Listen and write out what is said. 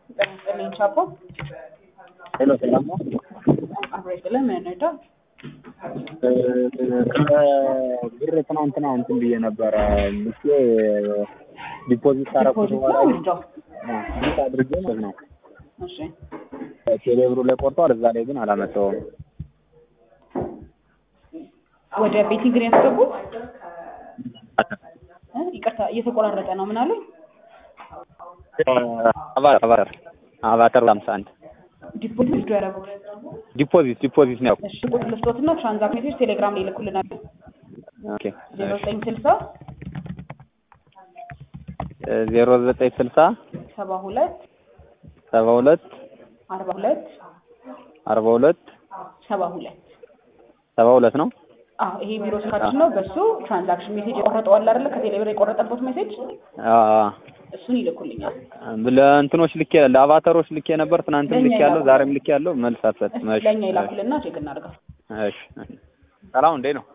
ጤና ይስጥልኝ ቻፖ። ሄሎ ሰላም ነው? አብሮ ይስጥልን ምን እንርዳ? ከብር ትናንትና እንትን ብዬ ነበረ ምስ ዲፖዚት ካረኩት ዲፖዚት በኋላ ነው ዊዝድሮው? ዲት አድርጌ ማለት ነው እሺ ቴሌብሩ ላይ ቆርጧል። እዛ ላይ ግን አላመጣውም። ወደ ቤቲንግ ነው ያስገቡት? እ? ይቅርታ እየተቆራረጠ ነው። ምን አሉኝ? አቫተር አቫተር አቫተር ሃምሳ አንድ ዲፖዚት ዊዝድሮው ያደረጉት? ዲፖዚት ዲፖዚት ነው። እሺ ቁጥር ልስጦትና ትራንዛክሽን ሜሴጅ ቴሌግራም ላይ ይልኩልናል። ኦኬ ዜሮ ዘጠኝ ስልሳ ዜሮ ዘጠኝ ስልሳ ሰባ ሁለት ሰባ ሁለት አርባ ሁለት አርባ ሁለት ሰባ ሁለት ሰባ ሁለት ነው። አዎ ይሄ ቢሮ ስልካችን ነው። በሱ ትራንዛክሽን ሜሴጅ የቆረጠዋል አይደለ? ከቴሌብር የቆረጠበት ሜሴጅ አዎ እሱን ይልኩልኛል። ለእንትኖች ልኬ ለአቫተሮች ልኬ ነበር። ትናንትም ለእኛ ልኬ ያለው ይላኩ። ዛሬም ልኬ ያለው መልስ አትሰጥም። እሺ ለእኛ ይላኩልና ቼክ እናድርገው። እሺ ሰላም እንዴት ነው?